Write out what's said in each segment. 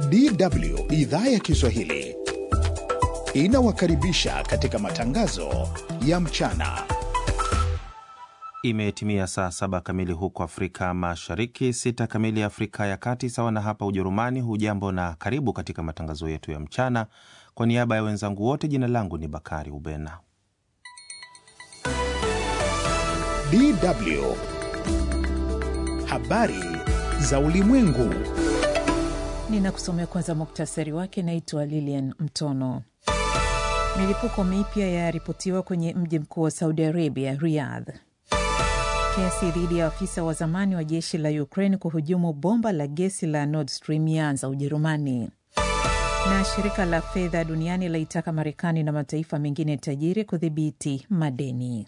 DW idhaa ya Kiswahili inawakaribisha katika matangazo ya mchana. Imetimia saa saba kamili huko Afrika Mashariki, sita kamili Afrika ya Kati, sawa na hapa Ujerumani. Hujambo na karibu katika matangazo yetu ya mchana. Kwa niaba ya wenzangu wote, jina langu ni Bakari Ubena. DW habari za ulimwengu. Ninakusomea kwanza muktasari wake. Naitwa Lilian Mtono. Milipuko mipya yaripotiwa kwenye mji mkuu wa Saudi Arabia, Riyadh. Kesi dhidi ya afisa wa zamani wa jeshi la Ukraine kuhujumu bomba la gesi la Nord Stream yaanza Ujerumani. Na shirika la fedha duniani laitaka Marekani na mataifa mengine tajiri kudhibiti madeni.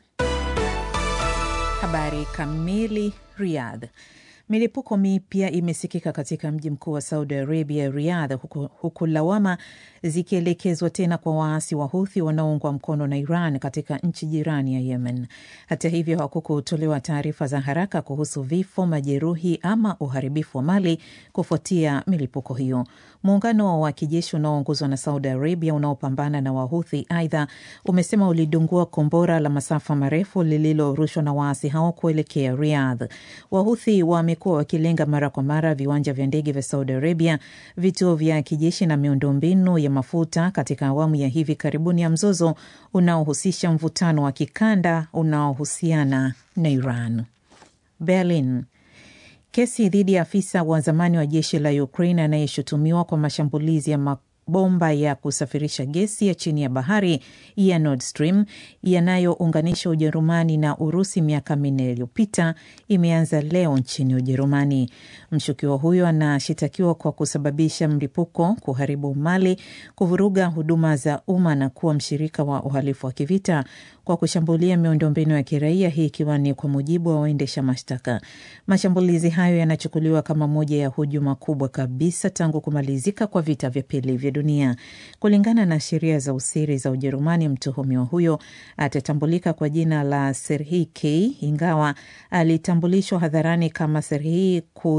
Habari kamili. Riyadh. Milipuko mipya imesikika katika mji mkuu wa Saudi Arabia, Riyadh, huku, huku lawama zikielekezwa tena kwa waasi wa Huthi wanaoungwa mkono na Iran katika nchi jirani ya Yemen. Hata hivyo, hakukutolewa taarifa za haraka kuhusu vifo, majeruhi ama uharibifu wa mali kufuatia milipuko hiyo. Muungano wa kijeshi unaoongozwa na Saudi Arabia unaopambana na Wahuthi aidha umesema ulidungua kombora la masafa marefu lililorushwa na waasi hao kuelekea Riyadh. Wahuthi wamekuwa wakilenga mara kwa mara viwanja vya ndege vya Saudi Arabia, vituo vya kijeshi na miundombinu ya mafuta katika awamu ya hivi karibuni ya mzozo unaohusisha mvutano wa kikanda unaohusiana na Iran. Berlin. Kesi dhidi ya afisa wa zamani wa jeshi la Ukraine anayeshutumiwa kwa mashambulizi ya mabomba ya kusafirisha gesi ya chini ya bahari ya Nord Stream yanayounganisha Ujerumani na Urusi miaka minne iliyopita imeanza leo nchini Ujerumani. Mshukiwa huyo anashitakiwa kwa kusababisha mlipuko, kuharibu mali, kuvuruga huduma za umma na kuwa mshirika wa uhalifu wa kivita kwa kushambulia miundombinu ya kiraia, hii ikiwa ni kwa mujibu wa waendesha mashtaka. Mashambulizi hayo yanachukuliwa kama moja ya hujuma kubwa kabisa tangu kumalizika kwa vita vya pili vya dunia. Kulingana na sheria za usiri za Ujerumani, mtuhumiwa huyo atatambulika kwa jina la Serhii K, ingawa alitambulishwa hadharani kama Serhii